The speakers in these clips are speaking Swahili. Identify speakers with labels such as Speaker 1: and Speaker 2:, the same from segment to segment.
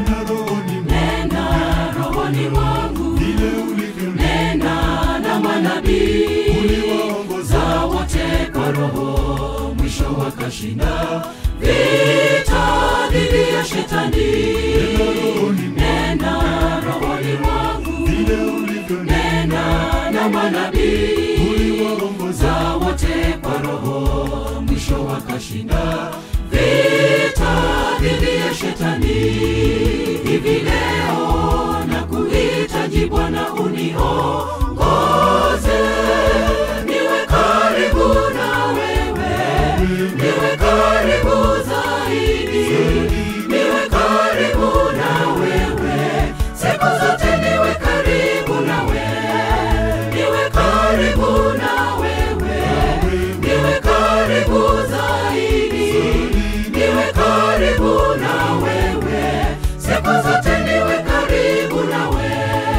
Speaker 1: nena rohoni mwangu,
Speaker 2: nena rohoni mwangu
Speaker 1: vile ulivyo
Speaker 2: nena na manabii
Speaker 1: uliwaongoza
Speaker 2: za wote kwa roho mwisho wakashinda vita dhidi ya shetani nena rohoni mwangu
Speaker 1: vile ulivyo
Speaker 2: nena na manabii
Speaker 1: uliwaongoza
Speaker 2: za wote kwa roho mwisho wakashinda vita dhidi ya shetani hivi leo na kuhitaji bwana uniongoze niwe karibu na wewe niwe karibu zaidi niwe karibu na wewe siku zote niwe karibu na wewe niwe karibu na wewe niwe karibu zaidi niwe karibu na wewe siku zote niwe karibu na wewe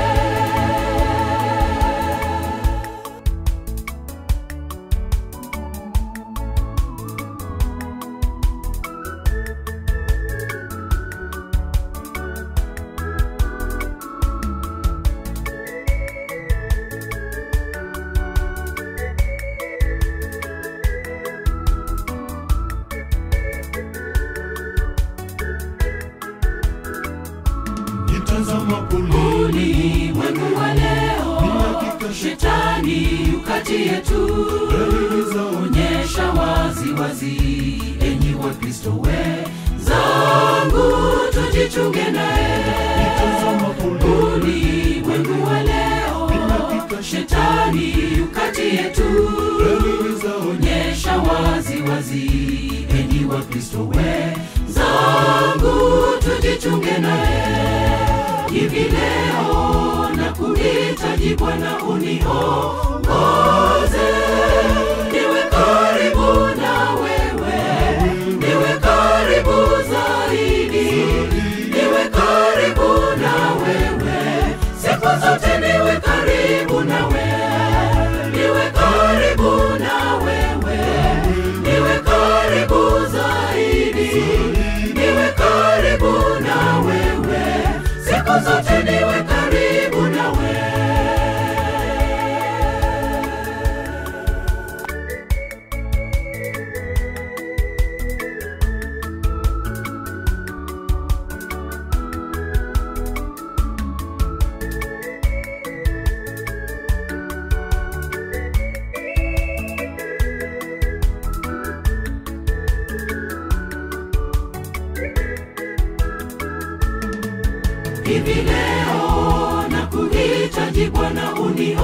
Speaker 1: nitazama pole
Speaker 2: ulimwengu wa leo shetani ukati yetu onyesha wazi wazi enyi wa kristo we zangu tujichunge naye
Speaker 1: nitazama pole
Speaker 2: ulimwengu wa leo shetani ukati yetu onyesha wazi wazi enyi wa kristo we zangu tujichunge naye hivi leo na kuhitaji bwana uniongoze niwe karibu na wewe niwe karibu zaidi niwe karibu na wewe siku zote niwe karibu na wewe niwe karibu na wewe niwe karibu zaidi niwe karibu na wewe siku zote niwe karibu na wewe hivi leo na kuhitaji bwana uniongoze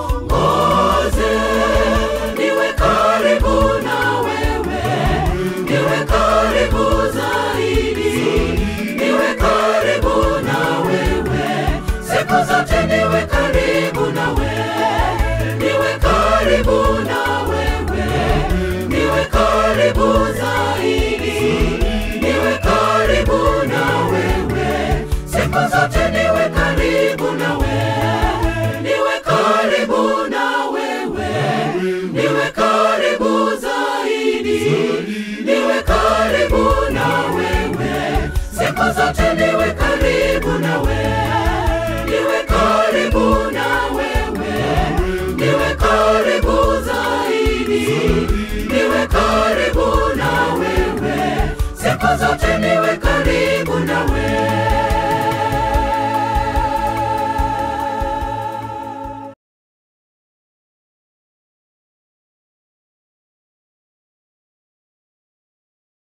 Speaker 2: niwe karibu na wewe niwe karibu zaidi niwe karibu na wewe siku zote niwe karibu na wewe niwe karibu na wewe niwe karibu zaidi niwe karibu na wewe siku zote niwe karibu na wewe niwe karibu na wewe niwe karibu zaidi niwe karibu na wewe siku zote niwe karibu na wewe niwe karibu na wewe niwe karibu zaidi niwe karibu na wewe siku zote niwe karibu na wewe